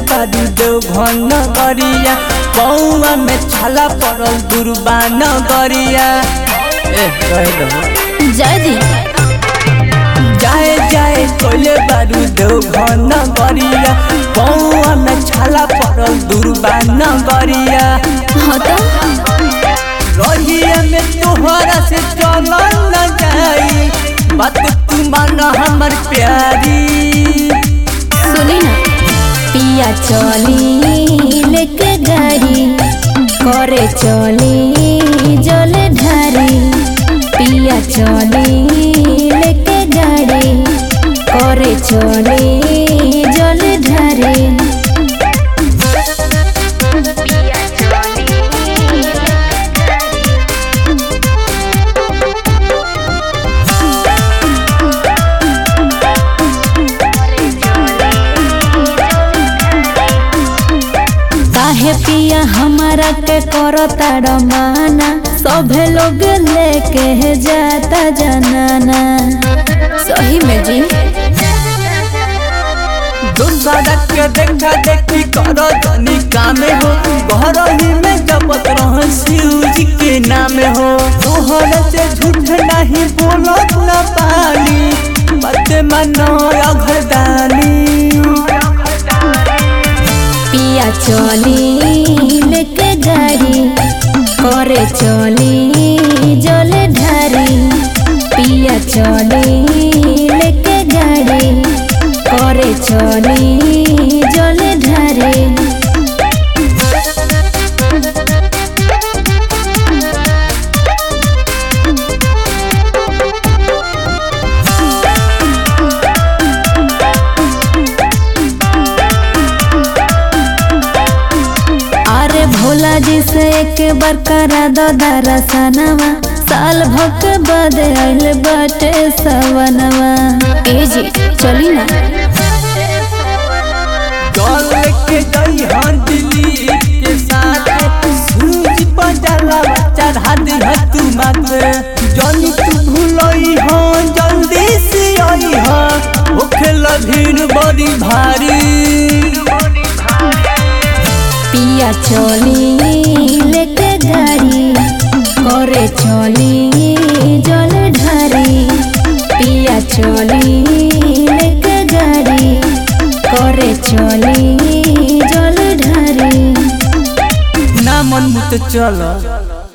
बारू देव घन गरिया पौआ में छाला पड़ल दुर्बान गरिया ए कह दो जदी जाए जाए कोले बारू देव घन गरिया पौआ में छाला पड़ल दुर्बान गरिया हाँ तो रहिया में तोहरा से चलल न जाई बात तू मान हमर प्यारी सुनी ना पिया चली लेके गाड़ी करे चली जल ढारी पिया चली लेके गाड़ी करे चली जल ढारी काहे पिया हमारा के करता रमाना सभे लोग लेके जाता जनाना सही में जी दूसरा के देखा देखी करो जनी कामे हो घर ही में जपत रह शिव जी के नाम हो तोहर से झूठ नहीं बोलो न पानी बात मानो अघरदानी पिया चली लेके गाड़ी करे चली जल ढारी पिया चली लेके गाड़ी करे चली जल ढारी अरे भोला जी से एक बार करा दो दरसनवा साल भक बद आइल बाटे सवनवा ए जी चली ना चल के गई हाँ दिल्ली के साथ सूरज पर जला चढ़ा दी है तू मत जनी तू भूलई हाँ जल्दी से आई हाँ ओखे भीड़ बड़ी भारी पिया चली लेके गाड़ी करे चली जल ढारी पिया चली लेके गाड़ी करे चली जल ढारी ना मन मुत चल